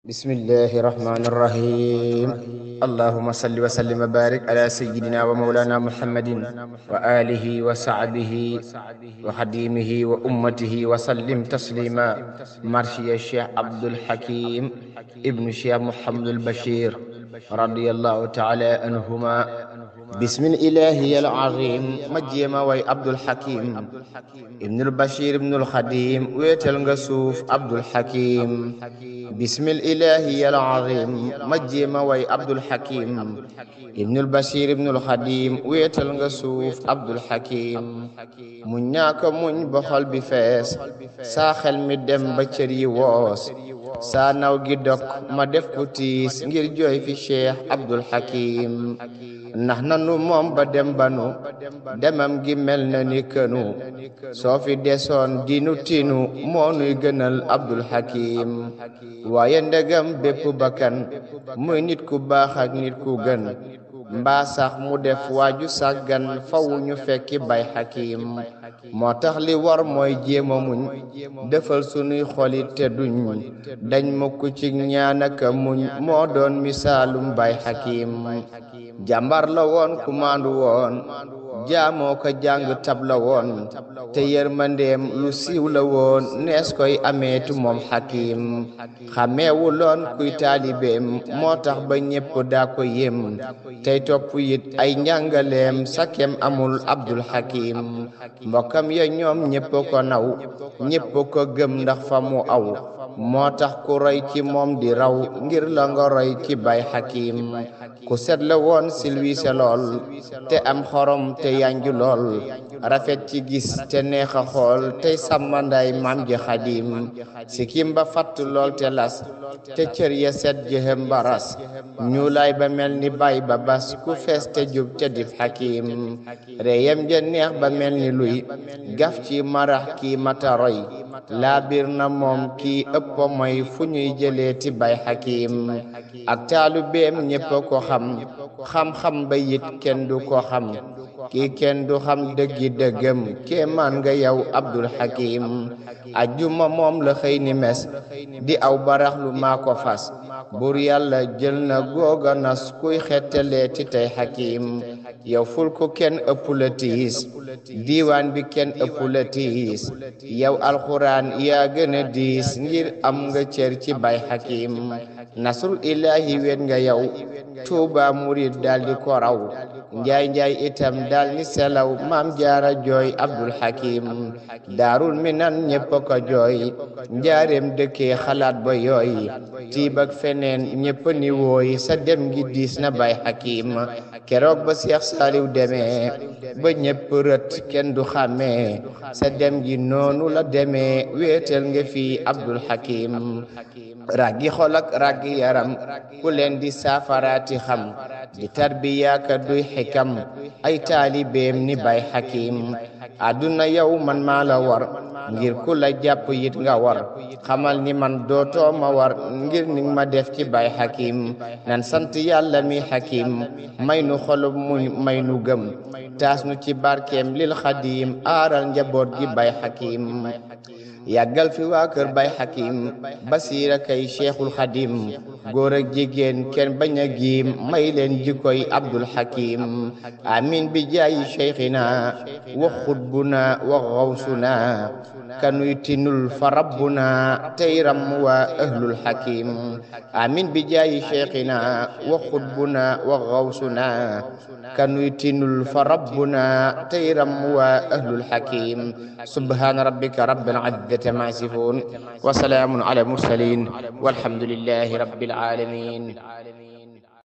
bismillahi rahmani rahim allahuma salli wa sallim wa barik ala sayidina wa maulana muhammadin wa alihi wa sahbihi wa xadimihi wa ummatihi wa sallim taslima marshiya cheikh abdul hakim ibnu cheikh muhammadul bashir radiyallahu taala anhuma bismil ilahi al azim ma jéema way abdul hakim ibnul bashir ibnul xadim wéetal nga suuf abdul hakim bismil ilahi al azim ma jéema way abdul hakim ibnul bashir ibnul xadim wéetal nga suuf abdul hakim muñ ñaaka muñ ba xol bi fees saa xel mi dem ba cër yi woos saa naw gi dok ma def ku tiis ngir jooy fi cheikh abdul hakim ndax nanu moom ba dem banu demam gi mel na ni kënu soo fi desoon dinu tinu moo nuy gënal abdul hakim waaye ndegam bépp bakkan muy nit ku baax ak nit ku gën mbaa sax mu def waaju sàggan fawu ñu fekki bay hakim moo tax li war mooy jéema muñ defal sunuy xolit te duñ dañ mukk ci ñaanaka muñ moo doon misaalum bay hakim jàmbar la woon ku maandu woon jaamoo ko jàng tab la woon te yërmandeem lu siiw la woon nees koy ameetu moom hakim xameewu loon kuy taalibeem moo tax ba ñépp daa ko yem tey topp it ay njàngaleem sakem amul abdul hakim mbokkam ya ñoom ñépp ko naw ñépp ko gëm ndax fa mu aw moo tax ku roy ci moom di raw ngir la nga roy ci bay hakim ku set la woon silwiise lool te am xorom te yanju lool rafet ci gis te neex a xool tey sàmmanday maam ji xadim sikim ba fatt lool te las te cër ya set jëhem baras ñuulaay ba mel ni bay ba bas ku fees te jub te dif hakim reyem ja neex ba mel ni luy gaf ci marax kii mata roy laa biir na moom kii ëpp mooy fu ñuy jëlee ti bay hakim ak taalu beem ñépp ko xam xam-xam ba yit kenn du ko xam kii kenn du xam dëggi dëggam kéemaan nga yow abdul hakim ajjuma moom la xëy ni mes di aw barax lu maa ko fas bur yàlla jël na googa nas kuy xettalee ti tey hakim yow ful ko kenn ëpp la tiis diiwaan bi kenn ëpp la tiis yow alxuraan yaa gën a diis ngir am nga cër ci bay hakim nasrul ilahi wet nga yow tuuba murid daldi ko raw njaay njaay itam dal ni selaw maam jaara jooy abdul hakim daarul minan ñépp ko jooy njaareem dëkkee xalaat ba yooy tiib ak feneen ñépp ni wooy sa dem gi diis na bay hakim keroog ba seex saaliw demee ba ñépp rët kenn du xàmmee sa dem gi noonu la demee wéetal nga fi abdul hakim raggi xol ak raggi yaram ku leen di saafaraati xam di tarbiyaaka duy xikam ay taalibeem ni bay hakim àdduna yow man maa la war ngir ku la jàpp yit nga war xamal ni man dootoo ma war ngir ni ma def ci bay hakim nan sant yàlla mi hakim may nu xolub muñ may nu gëm taas nu ci barkeem lil xadim aaral njaboot gi bay hakim yàggal fi waa kër bay hakim basiira kay cheikhul xadim góor ak jigéen kenn bañ a giim may leen jikkoy abdul hakim amin bi jaayi cheikhina wa xutbuna wa xawsuna kanuy tinul fa rabbuna tey ram wa ahlul hakim amin bi jaayi cheikhina wa xutbuna wa xawsuna kanuy tinul fa rabbuna tey ram wa ahlul hakim subhana rabbika rabbil izzati ma yasifun wa salaamun ala mursalin walhamdulillahi rabbil alamin